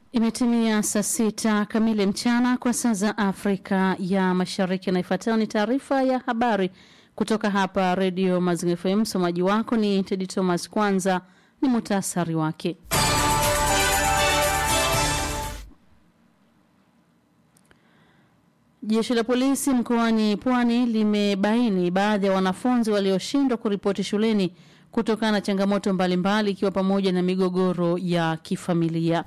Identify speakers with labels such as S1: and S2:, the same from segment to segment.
S1: Imetimia saa sita kamili mchana kwa saa za Afrika ya Mashariki, na ifuatayo ni taarifa ya habari kutoka hapa Redio Mazingira FM. Msomaji wako ni Tedi Thomas. Kwanza ni muhtasari wake. Jeshi la polisi mkoani Pwani limebaini baadhi ya wanafunzi walioshindwa kuripoti shuleni kutokana na changamoto mbalimbali ikiwa pamoja na migogoro ya kifamilia.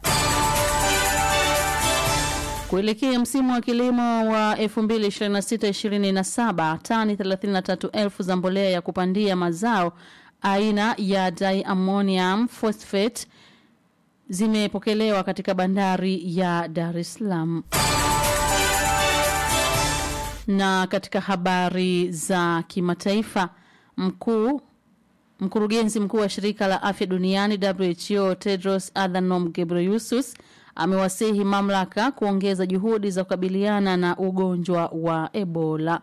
S1: Kuelekea msimu wa kilimo wa 2026-2027 tani 33,000 za mbolea ya kupandia mazao aina ya diammonium phosphate zimepokelewa katika bandari ya Dar es Salaam. Na katika habari za kimataifa, mkuu mkurugenzi mkuu wa shirika la afya duniani WHO Tedros Adhanom Ghebreyesus amewasihi mamlaka kuongeza juhudi za kukabiliana na ugonjwa wa Ebola.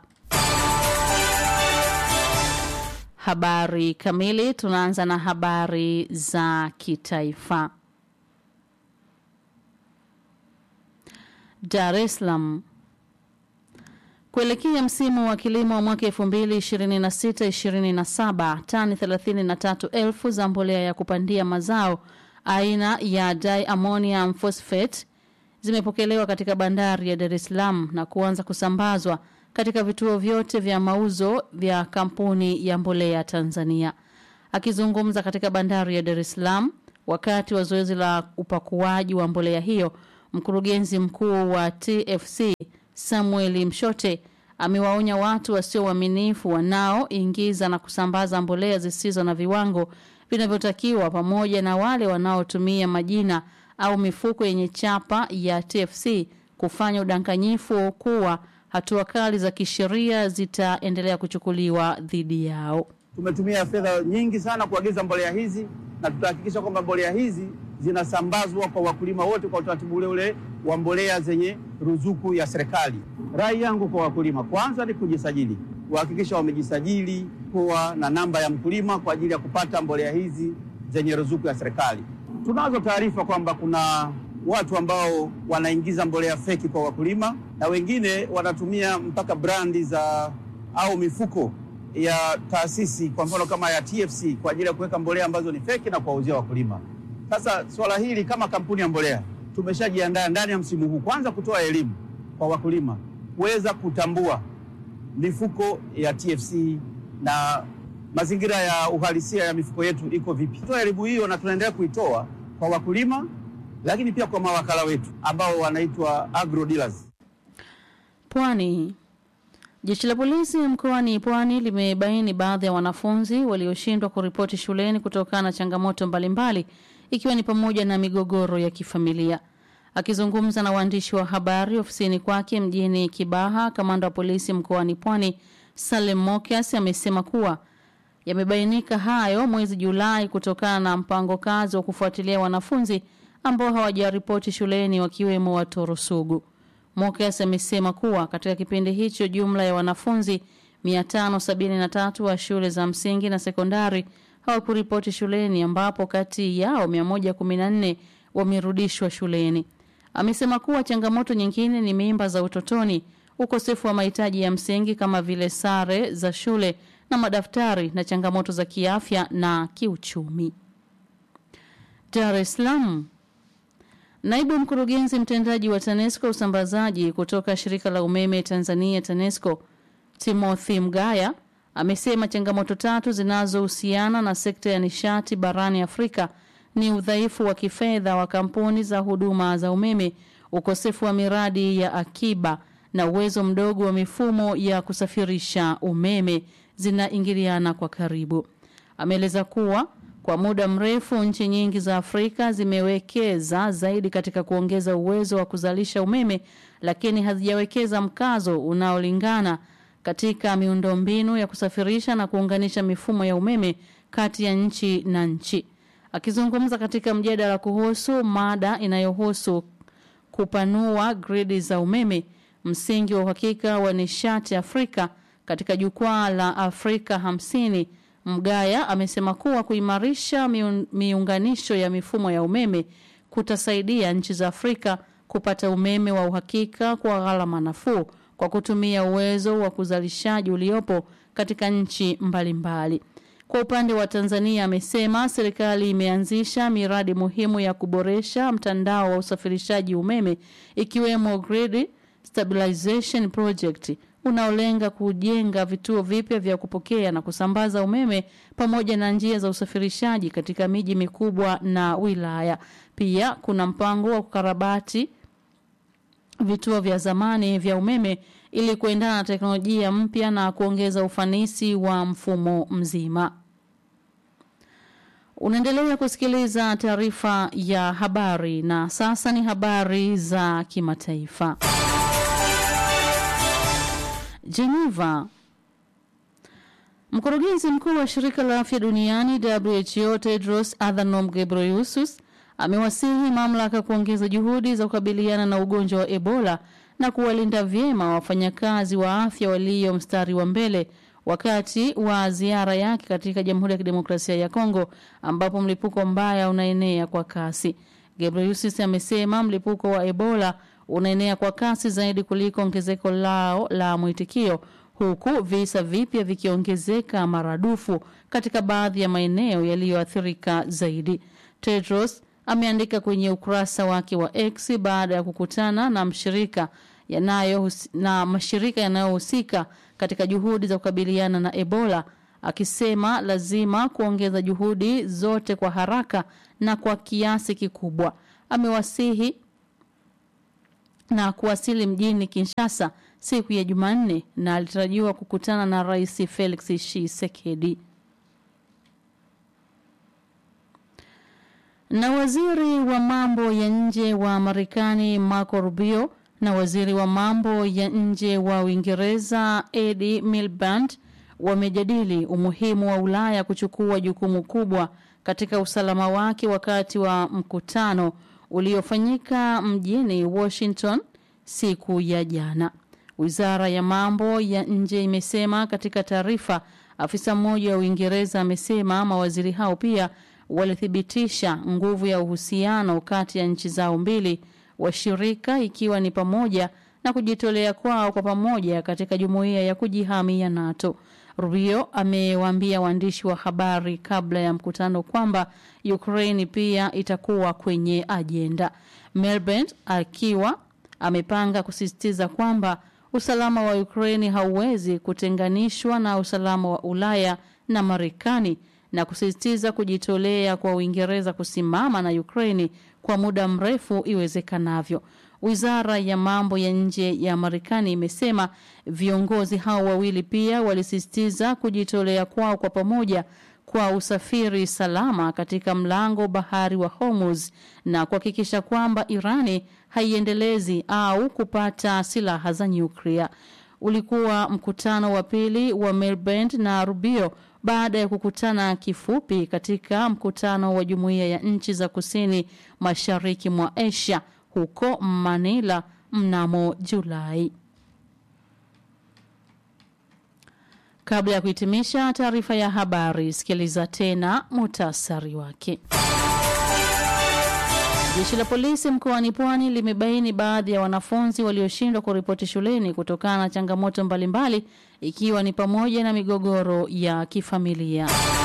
S1: Habari kamili, tunaanza na habari za kitaifa. Dar es Salaam. Kuelekea msimu wa kilimo wa mwaka 2026-2027, tani 33,000 za mbolea ya kupandia mazao aina ya diammonium phosphate zimepokelewa katika bandari ya Dar es Salaam na kuanza kusambazwa katika vituo vyote vya mauzo vya kampuni ya mbolea Tanzania. Akizungumza katika bandari ya Dar es Salaam wakati wa zoezi la upakuaji wa mbolea hiyo, mkurugenzi mkuu wa TFC Samuel Mshote amewaonya watu wasio waaminifu wanaoingiza na kusambaza mbolea zisizo na viwango vinavyotakiwa pamoja na wale wanaotumia majina au mifuko yenye chapa ya TFC kufanya udanganyifu kuwa hatua kali za kisheria zitaendelea kuchukuliwa dhidi yao.
S2: Tumetumia fedha nyingi sana kuagiza mbolea hizi na tutahakikisha kwamba mbolea hizi zinasambazwa kwa wakulima wote kwa utaratibu ule ule wa mbolea zenye ruzuku ya serikali. Rai yangu kwa wakulima, kwanza ni kujisajili, kuhakikisha wamejisajili kuwa na namba ya mkulima kwa ajili ya kupata mbolea hizi zenye ruzuku ya serikali. Tunazo taarifa kwamba kuna watu ambao wanaingiza mbolea feki kwa wakulima na wengine wanatumia mpaka brandi za au mifuko ya taasisi kwa mfano kama ya TFC kwa ajili ya kuweka mbolea ambazo ni feki na kuwauzia wakulima. Sasa swala hili kama kampuni ya mbolea tumeshajiandaa ndani ya msimu huu, kwanza kutoa elimu kwa wakulima kuweza kutambua mifuko ya TFC na mazingira ya uhalisia ya mifuko yetu iko vipi. Toa elimu hiyo na tunaendelea kuitoa kwa wakulima, lakini pia kwa mawakala wetu ambao wanaitwa agro dealers.
S1: Pwani. Jeshi la polisi mkoani Pwani limebaini baadhi ya wanafunzi walioshindwa kuripoti shuleni kutokana na changamoto mbalimbali ikiwa ni pamoja na migogoro ya kifamilia. Akizungumza na waandishi wa habari ofisini kwake mjini Kibaha, kamanda wa polisi mkoani Pwani Salem Mokias amesema kuwa yamebainika hayo mwezi Julai kutokana na mpango kazi wa kufuatilia wanafunzi ambao hawajaripoti shuleni wakiwemo watoro sugu. Mokias amesema kuwa katika kipindi hicho jumla ya wanafunzi 573 wa shule za msingi na sekondari hawakuripoti shuleni ambapo kati yao 114 wamerudishwa shuleni. Amesema kuwa changamoto nyingine ni mimba za utotoni, ukosefu wa mahitaji ya msingi kama vile sare za shule na madaftari na changamoto za kiafya na kiuchumi. Dar es Salaam. Naibu mkurugenzi mtendaji wa TANESCO usambazaji kutoka shirika la umeme Tanzania TANESCO Timothy Mgaya amesema changamoto tatu zinazohusiana na sekta ya nishati barani Afrika ni udhaifu wa kifedha wa kampuni za huduma za umeme, ukosefu wa miradi ya akiba na uwezo mdogo wa mifumo ya kusafirisha umeme zinaingiliana kwa karibu. Ameeleza kuwa kwa muda mrefu nchi nyingi za Afrika zimewekeza zaidi katika kuongeza uwezo wa kuzalisha umeme lakini hazijawekeza mkazo unaolingana katika miundombinu ya kusafirisha na kuunganisha mifumo ya umeme kati ya nchi na nchi. Akizungumza katika mjadala kuhusu mada inayohusu kupanua gridi za umeme, msingi wa uhakika wa nishati Afrika katika jukwaa la Afrika hamsini Mgaya amesema kuwa kuimarisha miun, miunganisho ya mifumo ya umeme kutasaidia nchi za Afrika kupata umeme wa uhakika kwa gharama nafuu kwa kutumia uwezo wa kuzalishaji uliopo katika nchi mbalimbali. Kwa upande wa Tanzania amesema serikali imeanzisha miradi muhimu ya kuboresha mtandao wa usafirishaji umeme ikiwemo grid stabilization project unaolenga kujenga vituo vipya vya kupokea na kusambaza umeme pamoja na njia za usafirishaji katika miji mikubwa na wilaya. Pia kuna mpango wa kukarabati vituo vya zamani vya umeme ili kuendana na teknolojia mpya na kuongeza ufanisi wa mfumo mzima. Unaendelea kusikiliza taarifa ya habari na sasa ni habari za kimataifa. Geneva. Mkurugenzi mkuu wa shirika la afya duniani WHO Tedros Adhanom Ghebreyesus amewasihi mamlaka kuongeza juhudi za kukabiliana na ugonjwa wa Ebola na kuwalinda vyema wafanyakazi wa afya walio mstari wa mbele wakati wa ziara yake katika Jamhuri ya Kidemokrasia ya Kongo ambapo mlipuko mbaya unaenea kwa kasi. Ghebreyesus amesema mlipuko wa Ebola unaenea kwa kasi zaidi kuliko ongezeko lao la mwitikio huku visa vipya vikiongezeka maradufu katika baadhi ya maeneo yaliyoathirika zaidi. Tedros ameandika kwenye ukurasa wake wa X baada ya kukutana na mshirika yanayo na mashirika yanayohusika katika juhudi za kukabiliana na Ebola akisema lazima kuongeza juhudi zote kwa haraka na kwa kiasi kikubwa. Amewasihi na kuwasili mjini Kinshasa siku ya Jumanne na alitarajiwa kukutana na Rais Felix Tshisekedi. Na waziri wa mambo ya nje wa Marekani Marco Rubio na waziri wa mambo ya nje wa Uingereza Eddie Miliband wamejadili umuhimu wa Ulaya kuchukua jukumu kubwa katika usalama wake wakati wa mkutano uliofanyika mjini Washington siku ya jana. Wizara ya mambo ya nje imesema katika taarifa. Afisa mmoja wa Uingereza amesema mawaziri hao pia walithibitisha nguvu ya uhusiano kati ya nchi zao mbili washirika, ikiwa ni pamoja na kujitolea kwao kwa pamoja katika jumuiya ya kujihami ya NATO. Rubio amewaambia waandishi wa habari kabla ya mkutano kwamba Ukraine pia itakuwa kwenye ajenda. Melbourne akiwa amepanga kusisitiza kwamba usalama wa Ukraine hauwezi kutenganishwa na usalama wa Ulaya na Marekani na kusisitiza kujitolea kwa Uingereza kusimama na Ukraine kwa muda mrefu iwezekanavyo. Wizara ya mambo ya nje ya Marekani imesema viongozi hao wawili pia walisisitiza kujitolea kwao kwa pamoja kwa usafiri salama katika mlango bahari wa Hormuz na kuhakikisha kwamba Irani haiendelezi au kupata silaha za nyuklia. Ulikuwa mkutano wa pili wa Miliband na Rubio baada ya kukutana kifupi katika mkutano wa jumuiya ya nchi za kusini mashariki mwa Asia huko Manila mnamo Julai. Kabla ya kuhitimisha taarifa ya habari, sikiliza tena mutasari wake. Jeshi la polisi mkoani Pwani limebaini baadhi ya wanafunzi walioshindwa kuripoti shuleni kutokana na changamoto mbalimbali ikiwa ni pamoja na migogoro ya kifamilia.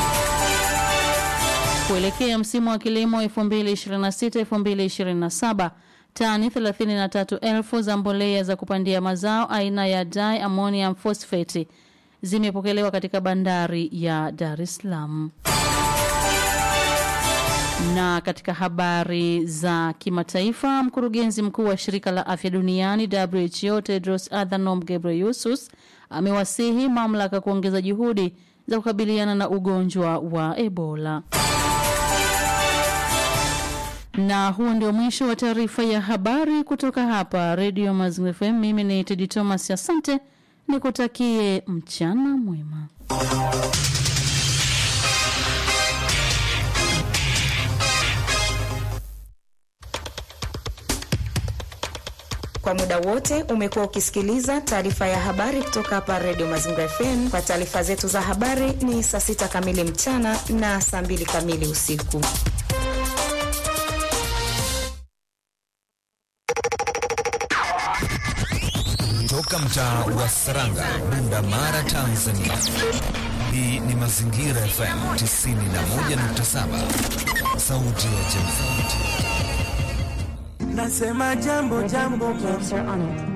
S1: Kuelekea msimu wa kilimo 2026-2027, tani 33,000 za mbolea za kupandia mazao aina ya diammonium phosphate zimepokelewa katika bandari ya Dar es Salaam. Na katika habari za kimataifa, mkurugenzi mkuu wa shirika la afya duniani WHO Tedros Adhanom Ghebreyesus amewasihi mamlaka kuongeza juhudi za kukabiliana na ugonjwa wa Ebola. Na huo ndio mwisho wa taarifa ya habari kutoka hapa Radio Mazingira FM. Mimi ni Tedi Thomas, asante, nikutakie mchana mwema.
S3: Kwa muda wote umekuwa ukisikiliza taarifa ya habari kutoka hapa Radio Mazingira FM. Kwa taarifa zetu za habari ni saa sita kamili mchana na saa mbili kamili usiku.
S4: Toka mtaa wa Saranga, Bunda Mara, Tanzania. Hii ni Mazingira FM 91.7, sauti ya jamii.
S5: Nasema jambo jambo,